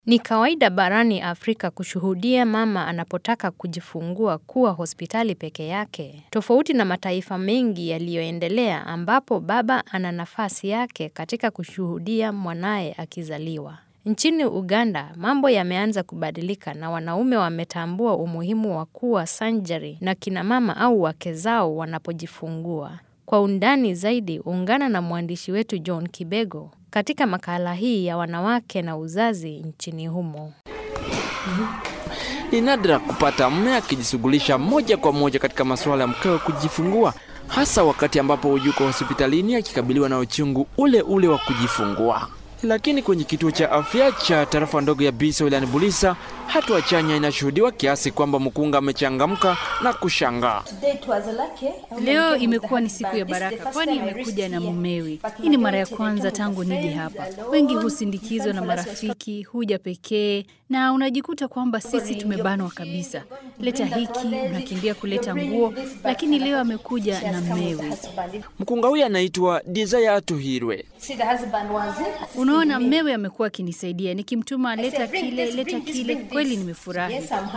Ni kawaida barani Afrika kushuhudia mama anapotaka kujifungua kuwa hospitali peke yake. Tofauti na mataifa mengi yaliyoendelea ambapo baba ana nafasi yake katika kushuhudia mwanaye akizaliwa. Nchini Uganda, mambo yameanza kubadilika na wanaume wametambua umuhimu wa kuwa sanjari na kina mama au wake zao wanapojifungua. Kwa undani zaidi, ungana na mwandishi wetu John Kibego katika makala hii ya wanawake na uzazi nchini humo. Ni nadra kupata mme akijishughulisha moja kwa moja katika masuala ya mkewe kujifungua, hasa wakati ambapo yuko hospitalini akikabiliwa na uchungu ule ule wa kujifungua. Lakini kwenye kituo cha afya cha tarafa ndogo ya Biso wilayani Bulisa, hatua chanya inashuhudiwa kiasi kwamba mkunga amechangamka na kushangaa. Leo imekuwa ni siku ya baraka, kwani amekuja na mumewe. Hii ni mara ya kwanza tangu nije hapa. Wengi husindikizwa na marafiki, huja pekee, na unajikuta kwamba sisi tumebanwa kabisa. Leta hiki, unakimbia kuleta nguo, lakini leo amekuja na mmewe. Mkunga huyu anaitwa Desire Tuhirwe. Unaona, mmewe amekuwa akinisaidia, nikimtuma leta kile, leta kile. Kweli nimefurahi.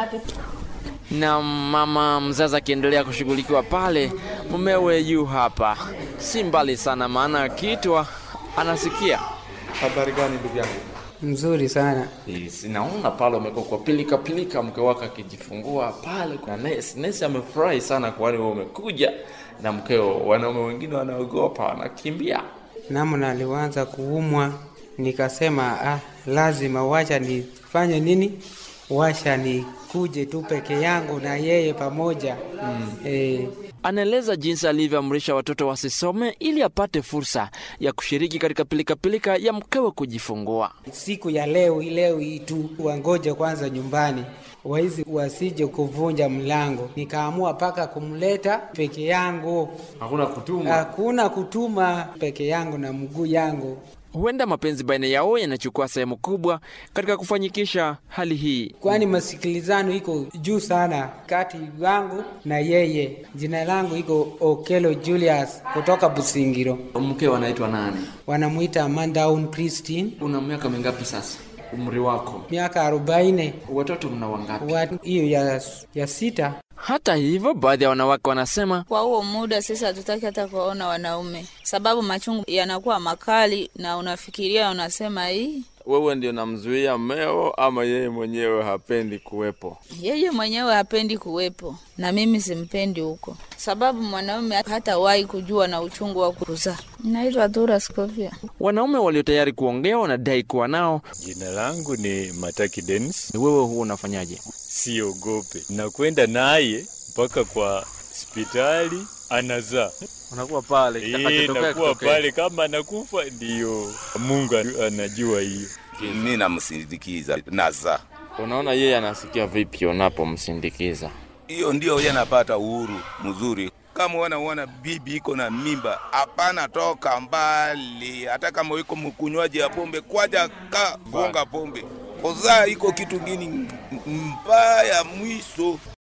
na mama mzazi akiendelea kushughulikiwa pale, mumewe yu hapa, si mbali sana, maana akiitwa anasikia. Habari gani ndugu yangu? Mzuri sana. Sinaona pale umekuwa kwa pilika pilika, mke wako akijifungua pale na nesi. Nesi amefurahi sana, kwani wewe umekuja na mkeo. Wanaume wengine wanaogopa, wanakimbia. Namna alianza kuumwa, nikasema ah, lazima wacha nifanye nini, wacha nikuje tu peke yangu na yeye pamoja mm. eh, Anaeleza jinsi alivyoamrisha watoto wasisome ili apate fursa ya kushiriki katika pilikapilika ya mkewe kujifungua. siku ya leo hii leo hii tu wangoje kwanza nyumbani waizi wasije kuvunja mlango. Nikaamua mpaka kumleta peke yangu, Hakuna kutuma. hakuna kutuma, peke yangu na mguu yangu. Huenda mapenzi baina yao yanachukua sehemu kubwa katika kufanyikisha hali hii. kwani masikilizano iko juu sana kati yangu na yeye. Jina langu iko Okelo Julius kutoka Busingiro, Mkeo anaitwa nani? wanamwita Mandaun Christine, Una miaka mingapi sasa? Umri wako? miaka arobaini. Watoto mna wangapi? Wa- hiyo ya, ya sita. Hata hivyo, baadhi ya wanawake wanasema Kwa huo muda sisi hatutaki hata kuwaona wanaume, sababu machungu yanakuwa makali, na unafikiria unasema, hii Wewe ndio namzuia mmeo ama yeye mwenyewe hapendi kuwepo? yeye mwenyewe hapendi kuwepo na mimi simpendi huko, sababu mwanaume hatawahi kujua na uchungu wa kuzaa. Naitwa Tura Scovia. wanaume walio tayari kuongea wanadai kuwa nao. Jina langu ni Mataki Dennis. Wewe huwa unafanyaje? Siogope, nakwenda naye mpaka kwa hospitali anazaa. Unakuwa pale Eh, kitakachotokea nakuwa kitokee. pale, kama anakufa ndiyo Mungu anajua hiyo. mi namsindikiza naza Unaona yeye anasikia vipi unapomsindikiza? hiyo ndio ye napata uhuru mzuri kama wanaona bibi iko na mimba hapana toka mbali hata kama iko mkunywaji ya pombe kwaja ka gonga pombe kuzaa iko kitu ngini mbaya mwiso